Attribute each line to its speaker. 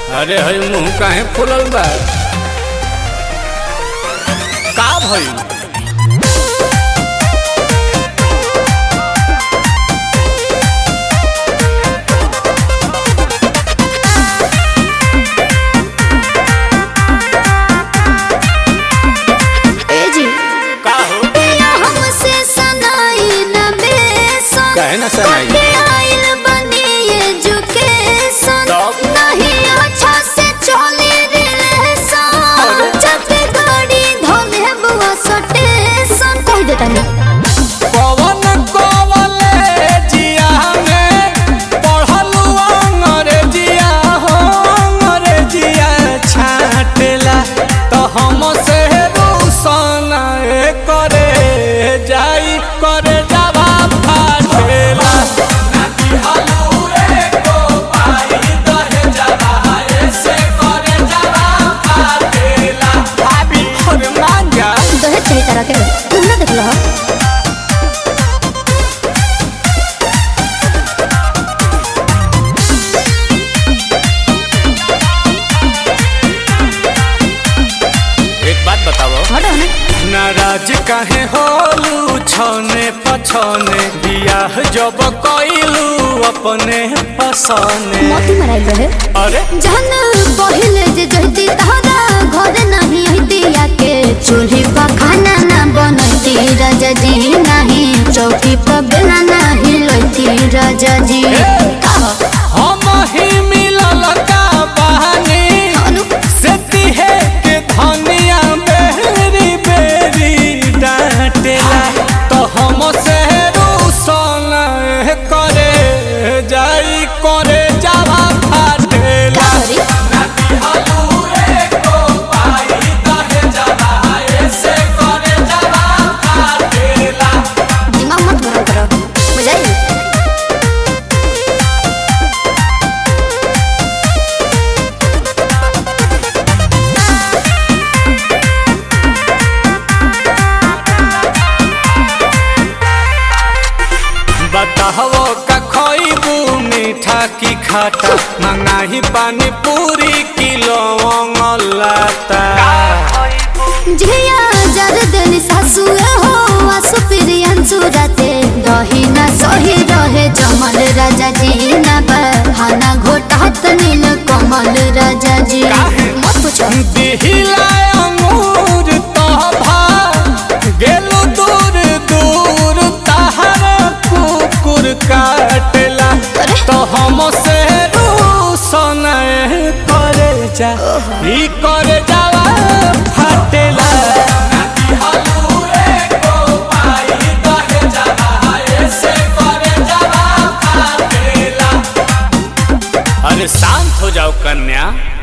Speaker 1: अरे हई मुंह काहे फुलल बा का भइल
Speaker 2: ए जी
Speaker 1: का हो
Speaker 2: पिया हमसे सनाई न बेसन
Speaker 1: काहे ना सनाई?
Speaker 2: कटे आइल बनी एजुकेशन
Speaker 1: तब?
Speaker 2: नहीं अच्छा से चले रिलेशन
Speaker 1: अरे?
Speaker 2: जब गाड़ी धोले बुआ सटेशन कह देता नहीं
Speaker 1: कवन कॉलेजिया में पढ़लू अंग्रेजिया हो अंग्रेजिया छाटेला तो हम से रोशन करे जाई करे जावा फाटेला भाभी और मांगा
Speaker 2: दहेज चाहिए तरह के तुम ना देख लो हो
Speaker 1: एक बात बताओ
Speaker 2: हटो ना
Speaker 1: नाराज काहे होलू छने पछने बियाह जब कइलू अपने पसने
Speaker 2: मोती मराई रहे
Speaker 1: अरे
Speaker 2: जहन पहिले जे जहती तहरा घर नहीं हती के चूल्ही पर खाना ना बनती राजा जी नहीं चौकी पर बेला नहीं लोती राजा जी
Speaker 1: हम ही मिलल का बहानी
Speaker 2: अनु
Speaker 1: से तिहे के धनिया बेरी बेरी डांटेला तो हम से रूसन करे जाई करे जावा फाटेला
Speaker 2: सॉरी दिमाग मत गरम करो बुझाई
Speaker 1: बताहो का खइबू मीठा की खाटा मंगाही पानी पूरी किलो लाता
Speaker 2: झिया जर देनी सासु हो आसु प्रियंसु राते दही ना सही रहे जमल राजा जी ना बहाना घोटात नील कमल राजा जी
Speaker 1: काहे?
Speaker 2: मत पूछो
Speaker 1: दिहिला अंगूर तोभा गेलू दूर दूर तहर कुकुर काटेला
Speaker 2: अरे?
Speaker 1: तो हम से रूसन करे जा ई करे जावा फाटेला अरे शांत हो जाओ कन्या